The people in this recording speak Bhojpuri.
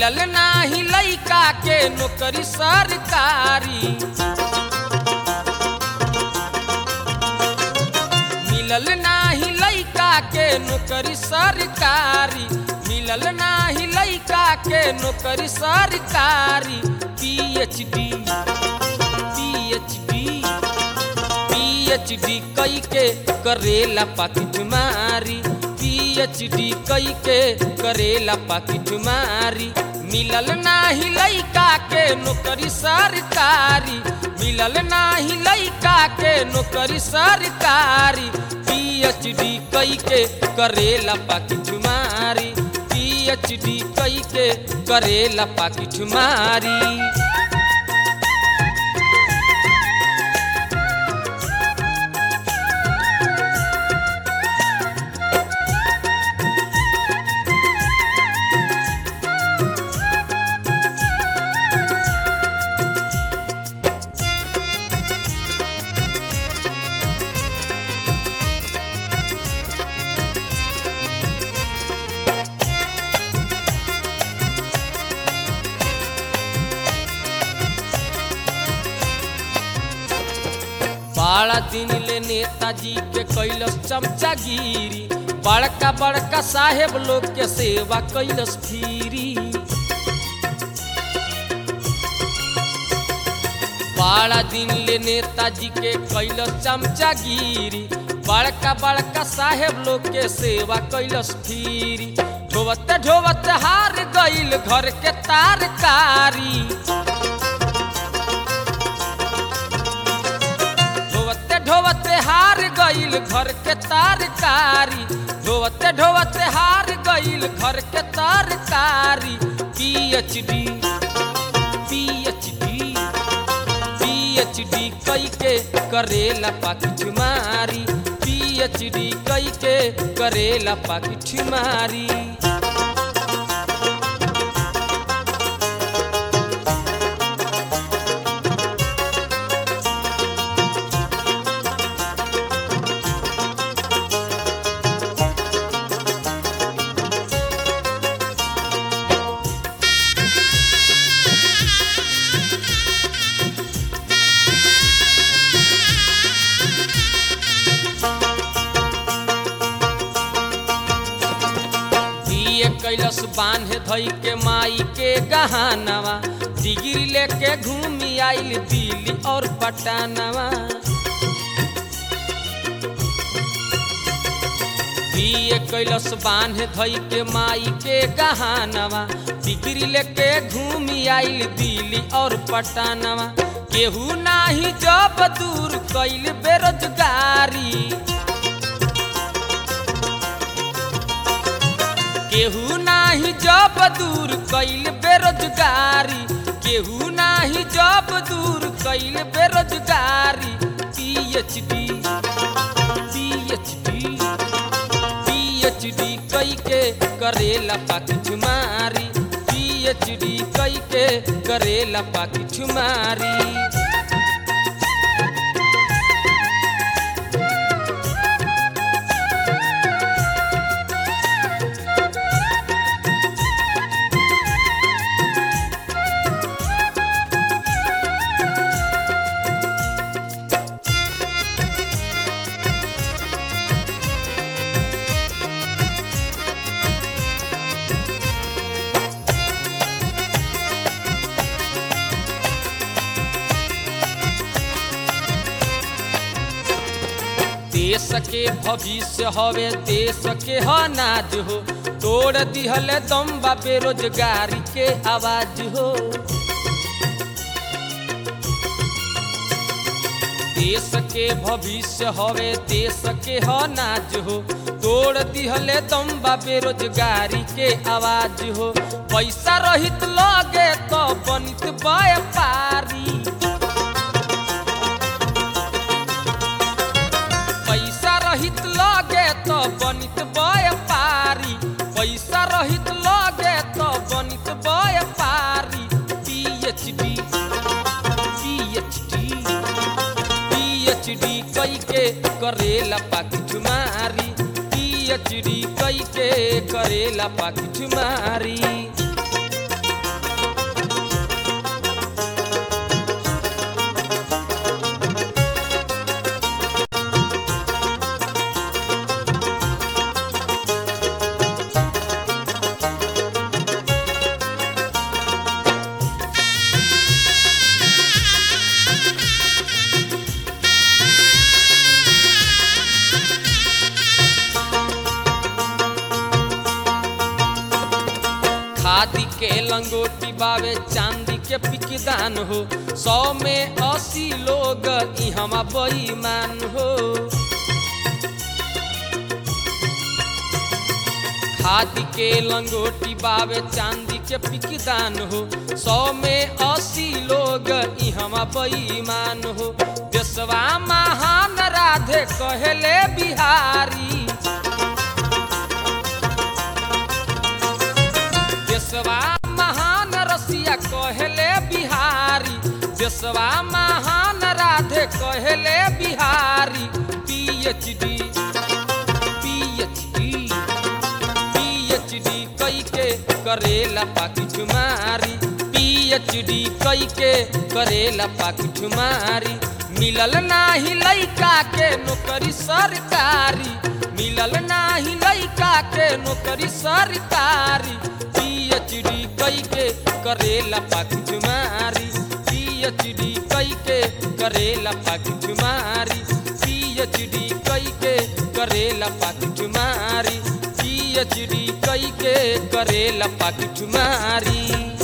मिलल नाही लइका के नौकरी सरकारी मिलल नाही लइका के नौकरी सरकारी मिलल नाही लइका के नौकरी सरकारी पीएचडी पीएचडी पीएचडी कई के करेला पाकिट मारी पीएचडी कई के करेला पाकिट मारी मिलल नाही लइका के नौकरी सरकारी मिलल नाही लइका के नौकरी सरकारी पीएचडी कई के करेला पाकिट मारी पीएचडी कई के करेला पाकिट मारी बाड़ा दिन ले नेताजी के कैलस चमचागिरी बड़का बड़का साहेब लोग के सेवा कैलस फिरी बाड़ा दिन ले नेताजी के कैलस चमचागिरी बड़का बड़का साहेब लोग के सेवा कैलस फिरी ढोवते ढोवते हार गईल घर के तारकारी ढोवते ढोवते हार गईल घर के तारकारी ढोवते ढोवते हार गईल घर के तारकारी पीएचडी पीएचडी पीएचडी कई के करेला पाकिट मारी पीएचडी कई के करेला पाकिट मारी दिए कैलस बांध धई के माई के गहानवा डिग्री लेके घूमी आइल दिल्ली और पटानवा दिए कैलस बांध धई के माई के गहानवा डिग्री लेके घूमी आइल दिल्ली और पटानवा केहू नाही जब दूर कैल बेरोजगारी केहू नाही जब दूर कैल बेरोजगारी केहू नाही जब दूर कैल बेरोजगारी पीएचडी पीएचडी पीएचडी कई के करेला पाकिट मारी पीएचडी कई के करेला पाकिट मारी देश के भविष्य हवे देश के अनाज हो तोड़ दिहल दम्बा बेरोजगारी के आवाज हो देश के भविष्य हवे देश के अनाज हो तोड़ दिहले दम्बा बेरोजगारी के आवाज हो पैसा रहित लगे तो बनित व्यापारी पैसा रहित लगे तो बनित व्यापारी पैसा रहित लगे तो बनित व्यापारी पीएचडी पीएचडी पीएचडी कई के करेला पाकिट मारी पीएचडी कई के करेला पाकिट मारी खादी के लंगोटी बावे चांदी के पिकदान हो सौ में अस्सी लोग इहवा बेईमान हो खादी के लंगोटी बावे चांदी के पिकदान हो सौ में अस्सी लोग इहवा बेईमान हो देशवा महान राधे कहले बिहारी देशवा महान रसिया कहले बिहारी देशवा महान राधे कहले बिहारी पीएचडी पीएचडी पीएचडी कई के करेला पाकिट मारी पीएचडी कई के करेला पाकिट मारी मिलल नाही लइका के नौकरी सरकारी मिलल नाही लइका के नौकरी सरकारी पीएचडी कई के करेला पाकिट मारी पीएचडी कई के करेला पाकिट मारी पीएचडी कई के करेला पाकिट मारी पीएचडी कई के करेला पाकिट मारी